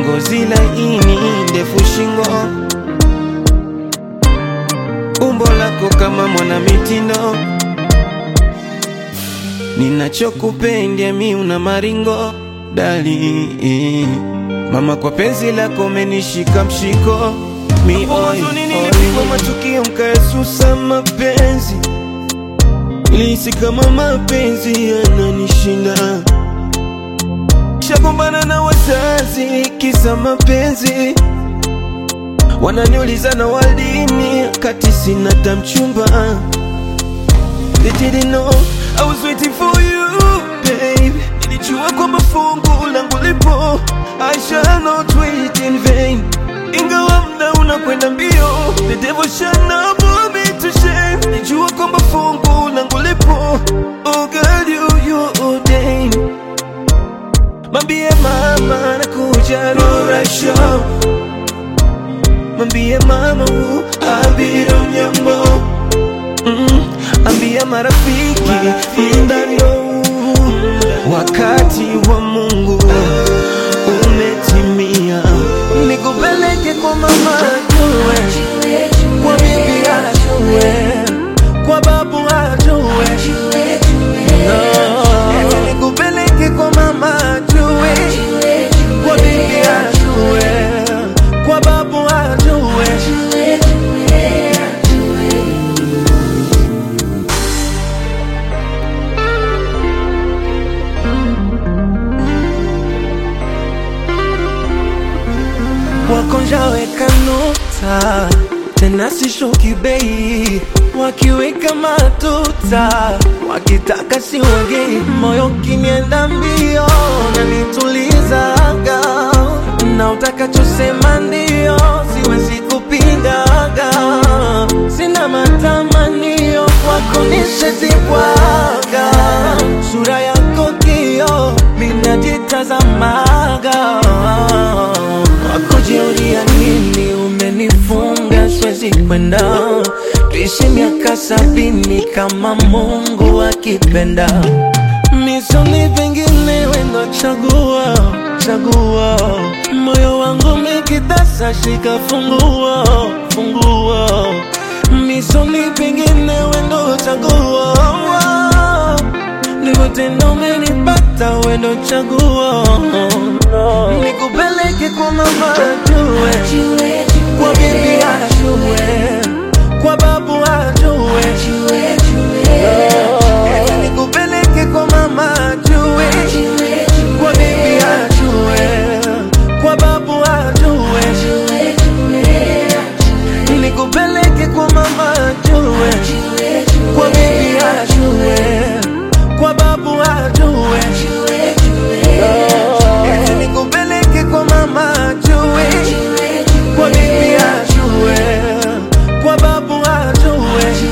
ngozi laini, ndefu shingo, umbo lako kama mwana mitindo, ninachokupenda mi una maringo dali mama, kwa penzi lako menishika mshiko mi huzuni nilipigwa matukio mkaesusa mapenzi, nilihisi kama mapenzi yananishinda shagombana na wazazi kisa mapenzi, wananiuliza na waldini kati sina tamchumba. They didn't know I was waiting for you babe, nilijua kwamba fungu langu lipo, I shall not wait in vain. Ingawa mda unakwenda mbio, the devil shall not put me to shame. Nilijua kwamba fungu langu lipo, oh girl you you ordained Mambie mama nakuja Rora Show, mambie mama u abiro mnyambo mm, ambia marafiki mndano wakati wa Mungu umetimia, nikupeleke kwa mama ajue, kwa bibi ajue, kwa babu ajue No, nikupeleke kwa mama ajue, kwa bibi ajue, kwa babu ajue. wakonjaweka nota tena sishuki bei, wakiweka matuta wakitaka siwagei, moyo kinienda mbio na nitulizaga, na utakachosema ndio, siwezi kupingaga, sina matamanio kwako nishazibwaga, sura yako kio minajitazamaga wakujiulia nini umenifunga siwezi kwenda tuishi miaka sabini kama mungu akipenda misoni pengine wendo chagua chagua moyo wangu mikitasa shika funguo funguo misoni pengine wendo chagua ndivyo tena umenipata wendo chaguo nikupeleke kwa mama ajue kwa bibi ajue kwa babu ajue nikupeleke kwa mama ajue kwa bibi ajue kwa babu ajue nikupeleke kwa mama ajue kwa bibi ajue